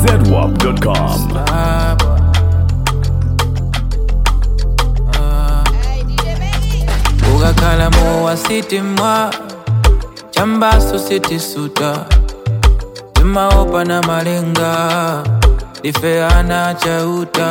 zedwap.com. ukakhala mowa sithi mwa chambaso sithi suta timaopa na malenga difeana chauta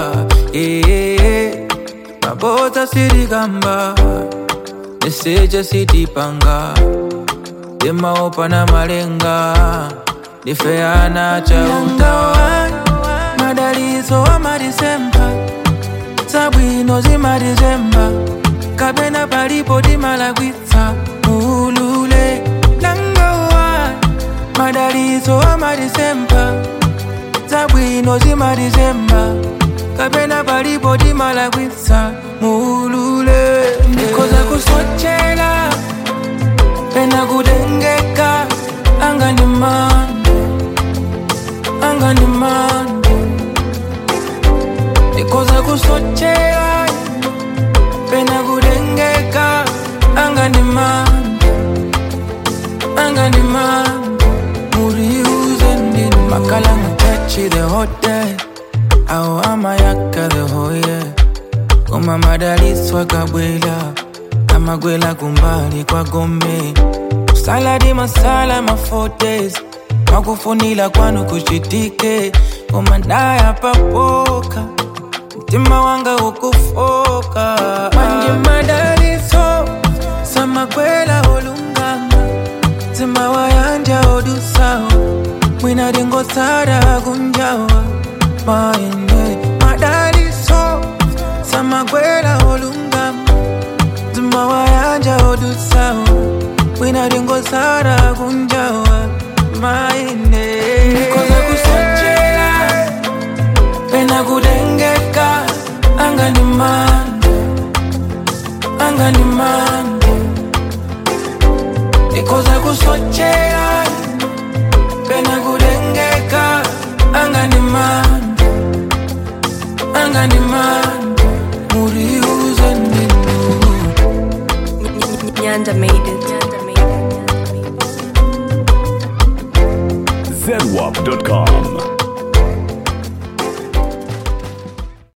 ee mabota sitikamba niseja sitipanga timaopa na malenga difeana chauta madalizo wa madisemba sabwino zimadizemba kapena palipo timalagwitsa ulule langawa madalizo amadisemba zabwino zimadizemba kapena palipo timalagwitsa mulule ndikoza kusochela pena kutengeka anga ndi mande anga ndi mande ndikoza kusochela pena kutengeka anga ndi mande anga ndi mande muriuze ndini makala mutachi the hotel au amayaka the hoye koma madaliswa kabwela amagwela kumbali kwa gombe saladi masala mafotes makufunila kwanu kuchitike koma ndaya papoka mtima wanga ukufoka manje madaliso samakwela olungama mtima wayanja odusawa mwina dingosara kunjawa maende madaliso samakwela olungama mtima wayanja odusawa mwina dingosara kunjawa maende koza kusochela pena kutengeka anga ni mande anga ni mande ikoza kusochea pena kutengeka anga ni mande anga ni mande muriuze ndinu Nyanda made it. Nyanda made it. zedwap.com.